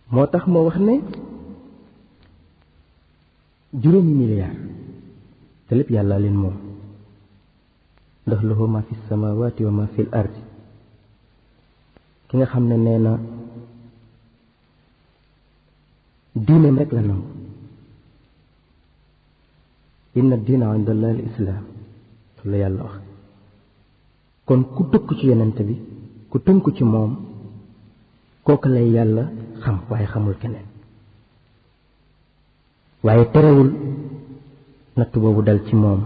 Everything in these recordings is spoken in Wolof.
moo tax moo wax ne juróomi milliard te lépp yàlla leen moom ndax lahu ma fi samawati wa ma fi l ardi ki nga xam ne nee na diineem rek la nangu inna diina inda allahi al islaam la yàlla wax kon ku tëkk ci yonent bi ku tënku ci moom kooku lay yàlla xam waaye xamul keneen waaye terewul natt boobu dal ci moom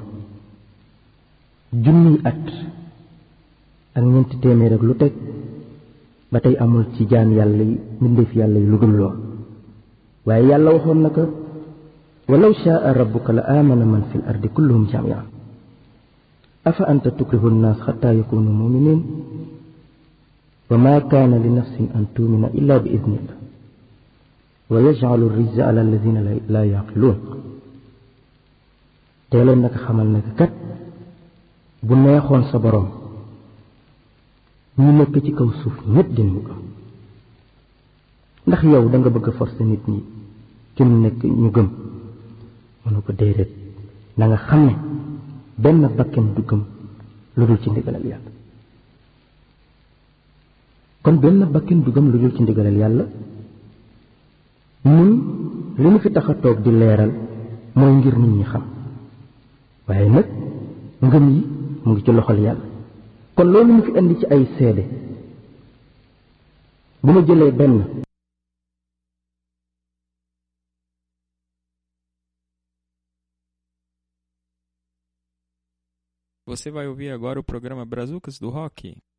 junniy at ak ñeenti téeméer ak lu teg ba tey amul ci jaan yàlla yi mbindeef yàlla yi lu dul lool waaye yàlla waxoon na ko walaw shaa rabbuka la aamana man fi l ardi kulluhum jamian afa anta tukrihu nnaas xataa yakunu muminin wa ma kaana li nafsin an tumina illa bi idnillah wa yajcalu rijza ala alladina laa yaqiluun teeloon naka xamal naka kat bu neexoon sa boroom ñu nekk ci kaw suuf ñépp dinañu gëm ndax yow da nga bëgg a forcer nit ñi ci mu nekk ñu gëm mënu ko déedéet na nga xam ne benn bakken du gëm lu dul ci ndigalal yàlla kon benn bakken du gëm lu dul ci ndigalal yàlla ñun li ñu fi tax a toog di leeral mooy ngir nit ñi xam waaye nag ngëm yi mu ngi ci loxol yàlla kon loolu ñu fi indi ci ay seede bu ma jëlee benn Você vai ouvir agora o programa Brazucas do Rock.